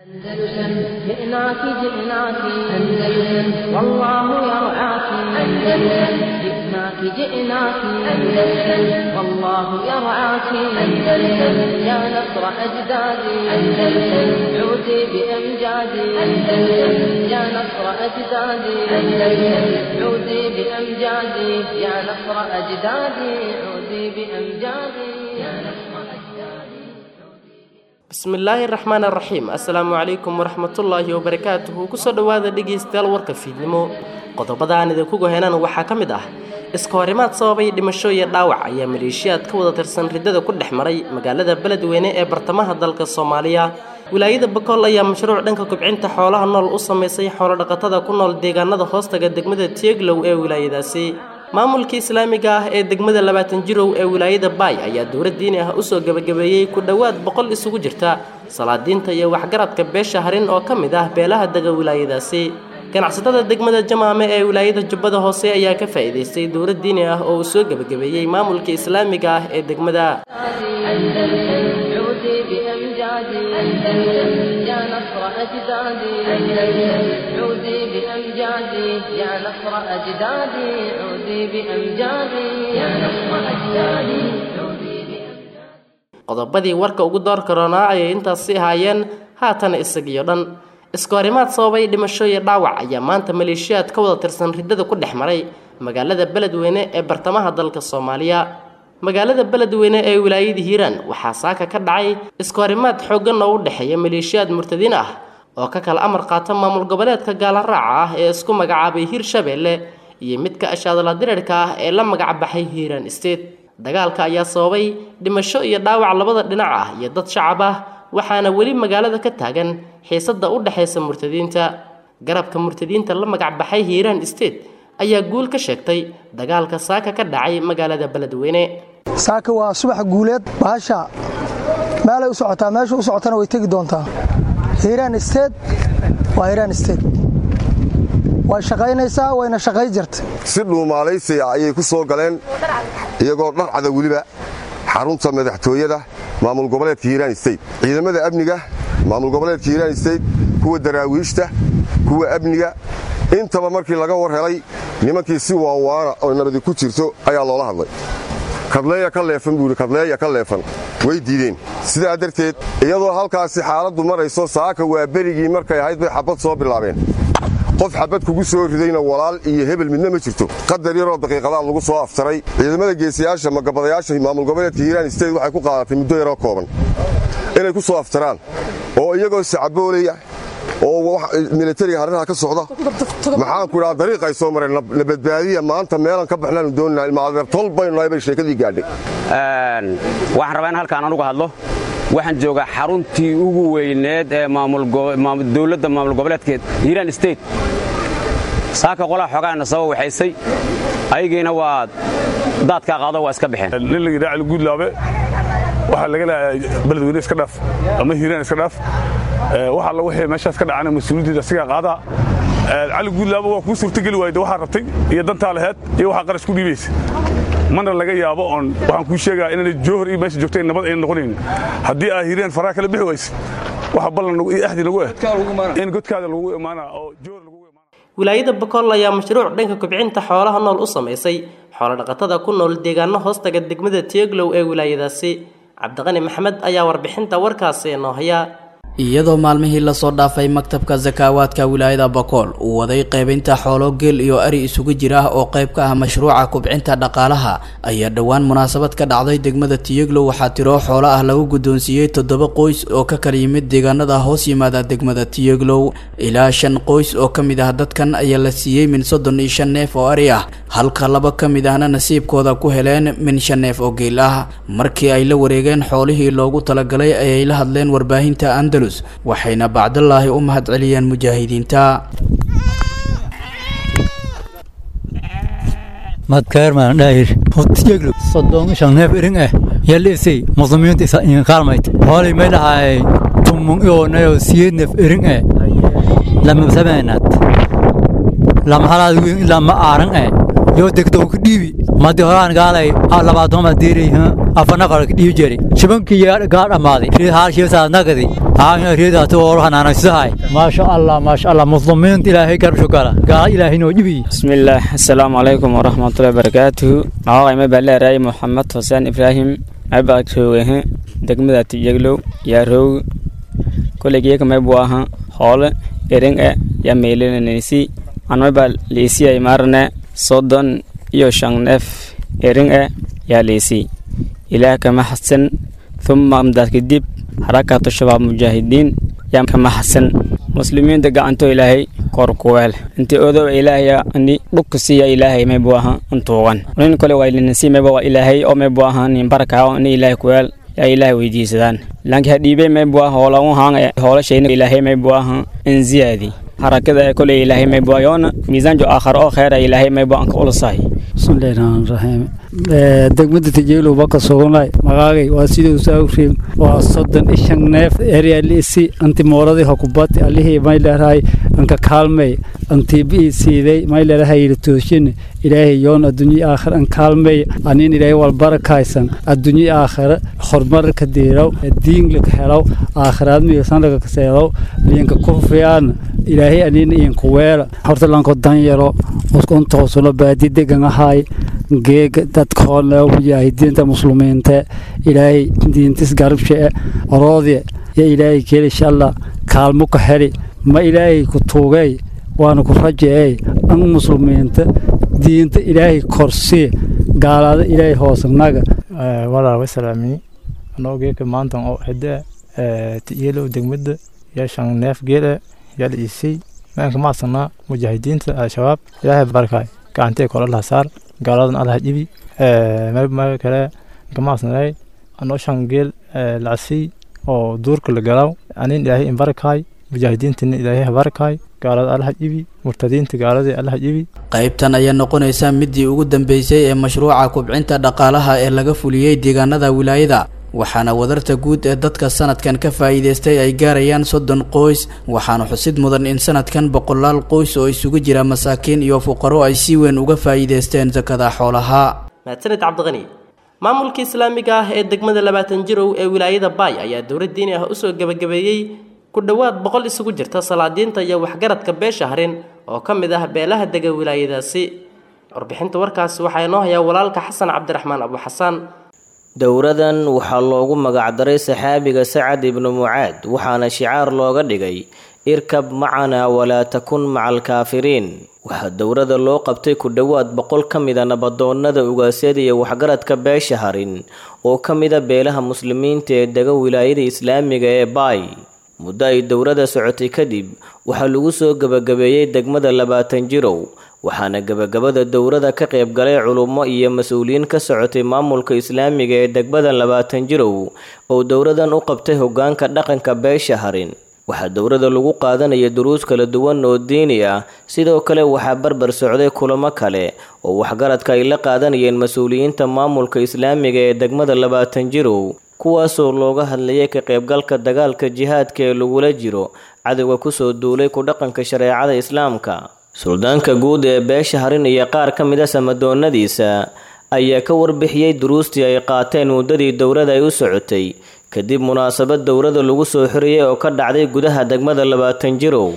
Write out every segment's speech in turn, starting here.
أندلسن جئناك جئناك أندلسن والله يرعاك أندلسن جئناك جئناك أندلسن والله يرعاك أندلسن يا نصر أجدادي أندلسن عودي بأمجادي أندلسن يا نصر أجدادي أندلسن عودي بأمجادي يا نصر أجدادي عودي بأمجادي يا نصر أجدادي bismillaahi raxmaan raxiim assalaamu calaykum waraxmatullaahi wabarakaatuhu kusoo dhowaada dhegaystayaal warka fiidnimo qodobada aan idinku gohenan waxaa ka mid ah iska horimaad sababay dhimasho iyo dhaawac ayaa maleeshiyaad ka wada tirsan riddada ku dhex maray magaalada beledweyne ee bartamaha dalka soomaaliya wilaayada bakool ayaa mashruuc dhanka kubcinta xoolaha nool u samaysay xoolodhaqatada ku nool deegaanada hoostaga degmada tieglow ee wilaayadaasi maamulkii islaamiga ah ee degmada labaatan jirow ee wilaayada baay ayaa dowlad diini ah usoo gebagabeeyey ku dhowaad boqol isugu jirta salaadiinta iyo waxgaradka beesha harin oo ka mid ah beelaha dega wilaayadaasi ganacsatada degmada jamaame ee wilaayada jubbada hoose ayaa ka faa'iidaystay dowlad diini ah oo uu soo gebagabeeyey maamulka islaamiga ah ee degmada أندلسن عودي بأمجادي أندلسن يا نصر أجدادي أندلسن عودي بأمجادي يا نصر أجدادي عودي بأمجادي يا نصر أجدادي عودي بأمجادي qodobadii warka ugu door karoonaa ayay intaasi ahaayeen haatana isagiyo dhan iskahorimaad sababay dhimasho iyo dhaawac ayaa maanta maleeshiyaad ka wada tirsan riddada ku dhex maray magaalada beledweyne ee bartamaha dalka soomaaliya magaalada beledweyne ee wilaayada hiiraan waxaa saaka ka dhacay iskahorimaad xooggan oo u dhexeeya maleeshiyaad murtadiin ah oo ka kala amar qaata maamul goboleedka gaalaraaca ah ee isku magacaabay hiirshabeelle iyo midka ashaadala dirirka ah ee la magacbaxay hiiraan state dagaalka ayaa sababay dhimasho iyo dhaawac labada dhinac ah iyo dad shacab ah waxaana weli magaalada ka taagan xiisada u dhexaysa murtadiinta garabka murtadiinta la magacbaxay hiiraan state ayaa guul ka sheegtay dagaalka saaka ka dhacay magaalada beledweyne saaka waa subax guuleed baasha meelay u socotaa meesha u socotana way tegi doontaa hiiraan steed waa hiiraan steed way shaqaynaysaa wayna shaqay jirta si dhuumaalaysiya ayay ku soo galeen iyagoo dharcada weliba xarunta madaxtooyada maamul goboleedka hiiraan steyt ciidamada amniga maamul goboleedka hiiraan steyt kuwa daraawiishta kuwa amniga intaba markii laga war helay nimankii si waanwaana oo nabadi ku jirto ayaa loola hadlay kadleeya ka leefan buuhi kadleeya ka leefan way diideen sidaa darteed iyadoo halkaasi xaaladdu marayso saaka waa berigii markay ahayd bay xabad soo bilaabeen qof xabad kugu soo ridayna walaal iyo hebel midna ma jirto qadar yaroo daqiiqadaa lagu soo aftaray ciidamada geesiyaasha magabadayaasha maamul goboleedka hiiraan steyt waxay ku qaadatay muddo yaroo kooban inay ku soo aftaraan oo iyagoo sacaboolaya oo militariga harraha ka socda maxaanku idhaha dariiqay soo mareen na badbaadiya maanta meelan ka baxnaanu doonina ilmaadeer tol baynu nahay bay sheekadii gaadhay waxaan rabaa in halkaan anugu hadlo waxaan joogaa xaruntii ugu weyneed ee dowladda maamul goboleedkeed hiiraan steyt saaka qolaha xoogaana saba waxaysay ayagiina waa daadkaa qaado waa iska baxeen nin la yidhaha cali guudlaabe waxaa laga leeyahay beledweyne iska dhaaf ama hiiraan iska dhaaf waxa alla wixii meeshaas ka dhacana mas-uuliyaddeeda asigaa qaadaa cali guudlaaba waa kuu suurtogeli waayda waxaa rabtay iyo dantaa laheed iyo waxaa qarash ku dhiibaysa mana laga yaabo oon waxaan kuu sheegaa inaanay joohor iyo meesha joogtay nabad ayna noqonaynin haddii aa hiiraan faraha kala bixi waysa waxa ballan iyo axdi nagu ah in godkaada lagu imaanaa oo joohor lagu imaanaa wilaayada bakool ayaa mashruuc dhanka kubcinta xoolaha nool u samaysay xoolodhaqatada ku nool deegaano hoostaga degmada tieglow ee wilaayadaasi cabdiqani maxamed ayaa warbixinta warkaasi noo haya iyadoo maalmihii lasoo dhaafay maktabka sakaawaadka wilaayada bakool uu waday qaybinta xoolo geel iyo ari isugu jira oo qayb ka ah mashruuca kubcinta dhaqaalaha ayaa dhowaan munaasabad ka dhacday degmada tiyeglow waxaa tiroo xoolo ah lagu guddoonsiiyey toddoba qoys oo ka kala yimid deegaanada hoos yimaada degmada tiyeglow ilaa shan qoys oo ka mid ah dadkan ayaa la siiyey min soddon iyo shan neef oo ari ah halka laba ka mid ahna nasiibkooda ku heleen min shan neef oo geel ah markii ay la wareegeen xoolihii loogu talagalay ayay la hadleen warbaahinta andalus waxayna bacdallaahi u mahad celiyeen mujaahidiinta madkaermaan dhaahir hotiyeglo soddon shan neef iring eh yalisay muslimiinta isa inqaalmayt hoolay may dhahaay tumung ionayo siyeed neef iring eh lama sameenad lama halaad wiin ilaa ma aaran eh yoo degdow ku dhiibi madi horaan gaalay labaatoma diiri afar nafar dhiyu jeri shibankii gaa dhammaaday riid haalshiisaad nagadi haanya riidaatu oru hanaanaysahay maasha allah maasha allah muslimiinta ilaahay garbsho gala gaala ilaahay noo dhibiyi bismillaah assalaamu calaykum waraxmatullahi barakaatuhu magacayma baa leeraay moxamed xuseen ibraahim abaa joogahe degmada tiyeglow yaa roog koleygeeka maybu aha hoole ering e yaa meylinanaysi anmabaa liisiyay maarne soddon iyo shan neef ering e yaa liisi ilaah kama xasan thumma amdaad kadib xarakatu shabaab mujaahidiin yaa kama xasan muslimiinta gacanto ilaahay kor kuweel inti odow ilaahaya ni dhukka siiya ilaahay maybu aha antuugan nin kale waa linasi mayba waa ilaahay oo maybu aha nin barkaa ni ilaahay kuweel yaa ilaahay weydiisadaan laanki hadhiibey maybu aha hoola u haan hoolashayna ilaahay maybu aha in ziyaadi harakada koley ilaahay maybu yoona miisaanjo aakhar oo kheera ilaahay maybu anka ulusahay bismillahi rahmaani rahiim degmada tijeelow baka sugnay magaagay waa siduu saawriim waa soddon ishan neef eryalisi anti mooradii hokubati alihii may leerahay anka kaalmey anti bii siiday may leerahay yiri tooshin ilaahay yoon adduunyi aakhir an kaalmey anin ilaahay wal barakaysan adduunyi aakhir horumar ka diiraw diin laka helaw aakhiraad miyasan laga kaseedaw liinka kufiyaan ilaahay anin iinku weela horta lanko danyaro uskuntoosuna baadi degan ahay geega dadkoona mujaahidiinta muslimiinta ilaahay diintis garabshe oroodye ya ilaahay keli shalla kaalmo ka heli ma ilaahay ku tuugay waana ku rajeey an muslimiinta diinta ilaahay korsii gaalaada ilaahay hoosanaga walaal wasalaamini anoo geeka maantan oo hede tiyeelow degmada yaa shan neef geele yaa la iisay maanka maasanaa mujaahidiinta al-shabaab ilaahay barkaay gacantee kole laha saar gaaladan alaha dhibi meel kale gamaasnay anoo shan geel lacasiy oo duurka la galaw anin ilaahay inbarakaay mujaahidiintina ilaahay habarakaay gaalada alaha dhibi murtadiinta gaaladii alaha dhibi qaybtan ayaa noqonaysa midii ugu dambeysay ee mashruuca kubcinta dhaqaalaha ee laga fuliyey deegaanada wilaayada waxaana wadarta guud ee dadka sanadkan ka faa'iidaystay ay gaarayaan soddon qoys waxaana xusid mudan in sanadkan boqolaal qoys oo isugu jira masaakiin iyo fuqaro ay si weyn uga faa'iidaysteen sakada xoolaha mahadsanid cabdiqani maamulka islaamiga ah ee degmada labaatan jirow ee wilaayada baay ayaa dowlad diini ah usoo gebagabeeyey ku dhowaad boqol isugu jirta salaadiinta iyo waxgaradka beesha harin oo ka mid ah beelaha dega wilaayadaasi warbixinta warkaasi waxaa inoo hayaa walaalka xasan cabdiraxmaan abu xasaan dowradan waxaa loogu magacdaray saxaabiga sacad ibnu mucaad waxaana shicaar looga dhigay irkab macanaa walaa takun maca alkaafiriin waxaa dowrada loo qabtay ku dhowaad boqol ka mida nabadoonnada ugaasyada iyo waxgaradka beesha harin oo ka mida beelaha muslimiinta ee dega wilaayada islaamiga ee baay muddo ay dowrada socotay kadib waxaa lagu soo gebagabeeyey degmada labaatan jirow waxaana gebagabada dowrada ka qayb galay culummo iyo mas-uuliyiin ka socotay maamulka islaamiga ee degmada labaatan jirow oo dowradan u qabtay hoggaanka dhaqanka beesha harin waxaa dowrada lagu qaadanaya duruus kala duwan oo diini ah sidoo kale waxaa barbar socday kulamo kale oo waxgaradka ay la qaadanayeen mas-uuliyiinta maamulka islaamiga ee degmada labaatan jirow kuwaasoo looga hadlayay ka qaybgalka dagaalka jihaadka ee lagula jiro cadowga kusoo duulay ku dhaqanka shareecada islaamka suldaanka guud ee beesha harin iyo qaar ka mid a samadoonnadiisa ayaa ka warbixiyey duruustii ay qaateen muddadii dowrada ay u socotay kadib munaasabad dowrada lagu soo xiriyey oo ka dhacday gudaha degmada labaatan jirow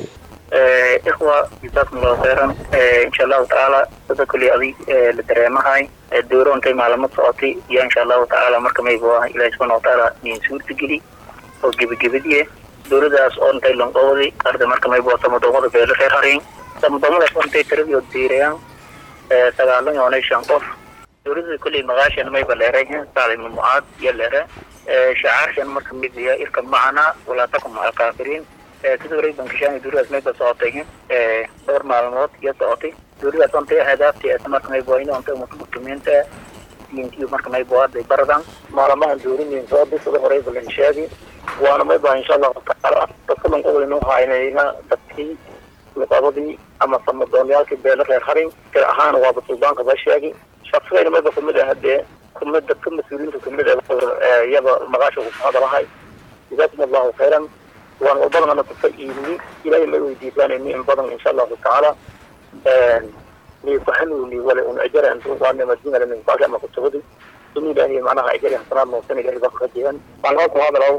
ikhwa jazaakum allahu khayran insha allahu tacaala sida kulli adig la dareemahay dowro intay maalamo socotay iyo insha allahu tacaala marka maybu ah ilahi subxana watacaala niin suurta geli oo gebagabadiye dowladaas oo intay lonqowday arda marka maybu samadoomada beelo reer harin samadoomadaas oo intay tiradii diirayaan sagaalan yoonay shan qof dowladda kulli maqaashan mayba leerayn sacd ibnu mucaad iyo leere shacaarkan marka mid ya irka macana walaa takum maca alkaafiriin sida horey bankishaan dowladaas mayba socotay dhowr maalmood iyo socotay dowladaas ontay ahdaafti marka mayba in ontay muslimiinta diintiyo marka mayba hadday baradan maalmahan dowladeen soo bisada horey balan sheegi waana mayba insha allahu tacaala dadka lanqodaynu haynayna dadkii luqadadii ama samadoonyaalkii beelo reer harin tir ahaan waaba suldaanka ba sheegi shaqsigayna mayba kamid ah dee kumid dadka mas-uuliyiinta kamid ah iyaba maqaasha ku hadalahay jazaakum allahu khayran waan walbadana kufa iibni ilahay may weydiisanayni in badan insha allahu tacaala ni kuxanuuni wala un ajara antu waana madina min qaali ama kutubadi in ilaahay macnaha ajari hasanaad noqsan ilaahay baa kurajeeyaan waan halku hadalow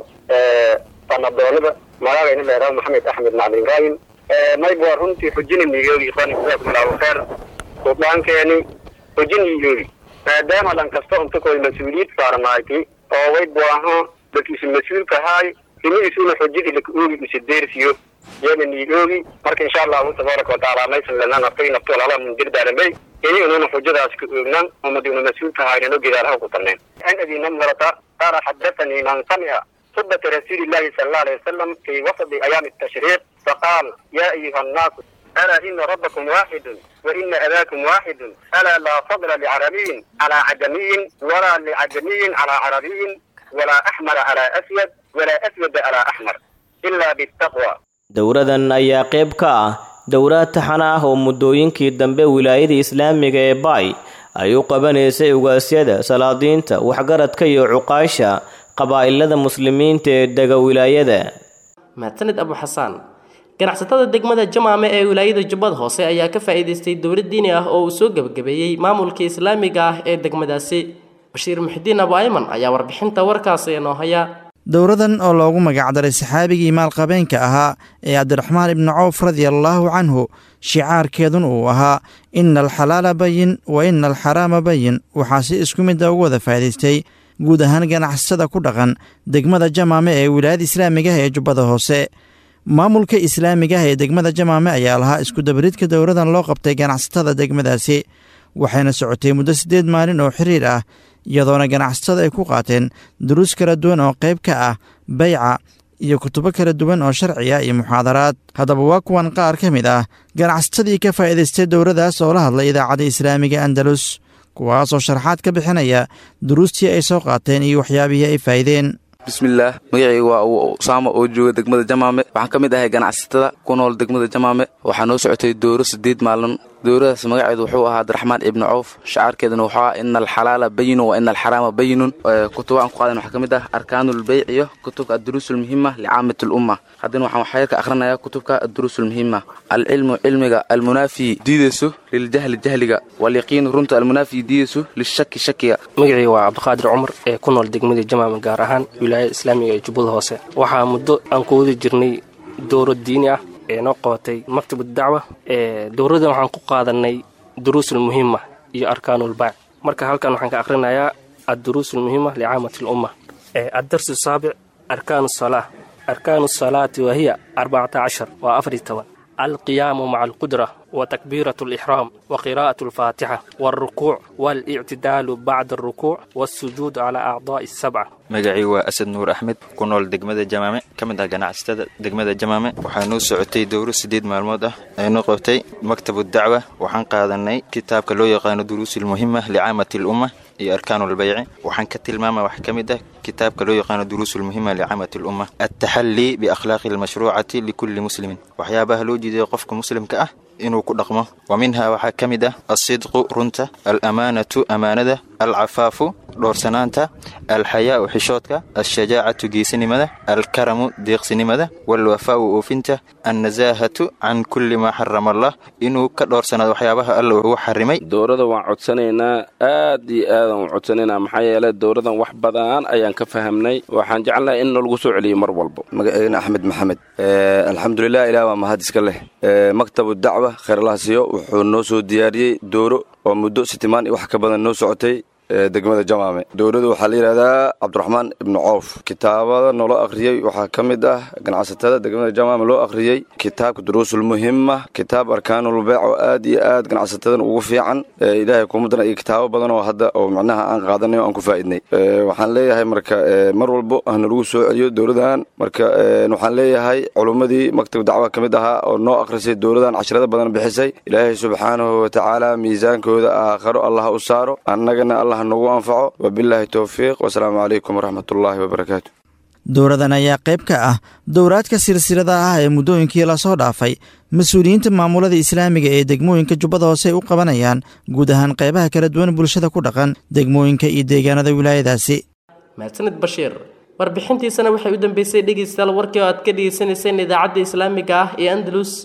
fanadoolada magacayna leeraa maxamed axmed macalin ibraahim mayb waa runtii xujini migeegi ikhwaani jazakumullahu khayr suldaankeeni xujini migeegi maadaama dhan kasta unta koy mas-uuliyad saarnaaytay oo wayb waaho dadkiisu mas-uulka ahaay imigiisuna xujadii laka oogi isa deersiyo yana nii oogi marka insha allahu tabaaraka watacaala maysan lanaa naftay nafto lala mundirdaaramay ini ununa xujadaas ka oognan umaduna mas-uulka ahaynano gedaalaha ku tanneen an abi namrata qaala xadathanii man samica خطبة رسول الله صلى الله عليه وسلم في وسط أيام التشريق فقال يا أيها الناس ألا إن ربكم واحد وإن أباكم واحد ألا لا فضل لعربي على عجمي ولا لعجمي على عربي ولا أحمر على أسود ولا أسود على أحمر إلا بالتقوى dowradan ayaa qayb ka ah dowraad taxan ah oo muddooyinkii dambe wilaayada islaamiga ee baay ay u qabanaysay ugaasyada salaadiinta waxgaradka iyo cuqaasha qabaa'ilada muslimiinta ee dega wilaayada mahadsanid abu xasaan ganacsatada degmada jamaame ee wilaayada jubbada hoose ayaa ka faa'iidaystay dowlad diini ah oo uu soo gebagabeeyey maamulka islaamiga ah ee degmadaasi bashiir muxidiin abu ayman ayaa warbixinta warkaasi inoo haya dowradan oo loogu magacdaray saxaabigii maalqabeenka ahaa ee cabdiraxmaan ibni cawf radiallaahu canhu shicaarkeedun uu ahaa ina alxalaala bayin wa ina alxaraama bayin waxaa si isku midda ugu wada faa'idaystay guud ahaan ganacsatada ku dhaqan degmada jamaame ee wilaayada islaamigaah ee jubbada hoose maamulka islaamigaah ee degmada jamaame ayaa lahaa iskudabaridka dowradan loo qabtay ganacsatada degmadaasi waxayna socotay muddo siddeed maalin oo xiriir ah iyadoona ganacsatada ay ku qaateen duruus kala duwan oo qayb ka ah bayca iyo kutubo kala duwan oo sharci ah iyo muxaadaraad haddaba waa kuwan qaar ka mid ah ganacsatadii ka faa'iidaystay dowradaas oo la hadlay idaacadda islaamiga andalus kuwaasoo sharaxaad ka bixinaya duruustii ay soo qaateen iyo waxyaabihii ay faa'ideen bismillaah magacayga waa usaama oo jooga degmada jamaame waxaan ka mid ahay ganacsatada ku nool degmada jamaame waxaa noo socotay dowro siddeed maalin dowradaas magaceedu wuxuu ahaa abdiraxmaan ibni cawf shacaarkeeduna wuxuu ahaa ina alxalaala bayinun wa ina alxaraama bayinun kutuba aan ku qaadan waxaa ka mid ah arkaanulbeyc iyo kutubka adduruusulmuhima licaamat lumma haddana waxaan waxyar ka akhrinayaa kutubka adduruusulmuhima alcilmu cilmiga almunaafi diidayso liljahli jahliga walyaqiinu runta almunaafi diidayso lishaki shakiga magacii waa cabdiqaadir cumar ee ku nool degmada jamaame gaar ahaan wilaayada islaamiga ee jubbada hoose waxaa muddo aan ku wadi jirnay dowro diini ah ee noo qabatay maktab dacwa dowradan waxaan ku qaadanay duruusul muhima iyo arkaanulbaac marka halkan waxaan ka akhrinayaa adduruusul muhima licaamati lumma addarsu saabic arkaanu salaa arkaanu salaati wahiya arbacata cashar waa afari toban alqiyaamu maca alqudra وتكبيرة الإحرام وقراءة الفاتحة والركوع والاعتدال بعد الركوع والسجود على أعضاء السبعة magacii waa asad nuur axmed ku nool degmada jamaame ka mid ah ganacsatada degmada jamaame waxaa noo socotay dowro siddeed maalmood ah ee noo qabtay maktabu dacwa waxaan qaadanay kitaabka loo yaqaano duruusulmuhima licaamati lumma iyo arkaanulbayci waxaan ka tilmaama wax ka mid ah kitaabka loo yaqaano duruusulmuhima licaamati lumma altaxallii biakhlaaqi almashruucati likulli muslimin waxyaabaha loo jeedaya qofka muslimka ah inuu ku dhaqmo wa minhaa waxaa ka mid ah alsidqu runta alamaanatu amaanada alcafaafu dhoorsanaanta alxayaau xishoodka alshajaacatu geesinimada alkaramu deeqsinimada walwafaau oofinta annasaahatu can kulli maa xarama allah inuu ka dhoorsanaado waxyaabaha alla ugu xarimay dowrada waan codsanaynaa aad iyo aadaan u codsanaynaa maxaa yeele dowradan wax badan ayaan ka fahamnay waxaan jecelnahay in nalagu soo celiyo mar walba magaceena axmed maxamed alxamdulilah ilaah waa mahad iska leh maktabu dacwa kheyrlaha wuxuu noo soo diyaariyey dooro oo muddo sitimaan iyo wax ka badan noo socotay degmada jamaame dowladda waxaa la yidhahdaa cabdiraxmaan ibnu cawf kitaabada nolo akhriyey waxaa ka mid ah ganacsatada degmada jamaame loo akhriyey kitaabka duruusulmuhima kitaab arkaanulbeec oo aad iyo aad ganacsatadan ugu fiican ilaahay kumadana iyo kitaabo badan oo hadda oo macnaha aan qaadanay oo aan ku faa'idnay waxaan leeyahay marka mar walbo hana lagu soo celiyo dowladan marka waxaan leeyahay culummadii maktab dacwa ka mid ahaa oo noo akhrisay dowladan casharada badan bixisay ilaahay subxaanahu watacaala miisaankooda aakharo allah u saaro annagana allah nagu anfaco wabilaahi towfiiq wasalaamu calaykum waraxmatullaahi wabarakaatu dowradan ayaa qayb ka ah dowraadka silsilada ah ee muddooyinkii lasoo dhaafay mas-uuliyiinta maamulada islaamiga ee degmooyinka jubbada hoose ay u qabanayaan guud ahaan qaybaha kala duwan bulshada ku dhaqan degmooyinka iyo deegaanada wilaayadaasi mahadsanid bashiir warbixintiisana waxay u dambeysay dhegeystayaal warkii oo aad ka dhegeysanayseen idaacadda islaamiga ah ee andalus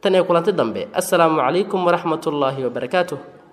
tan iyo kulanti dambe assalaamu calaykum waraxmatullaahi wabarakaatuh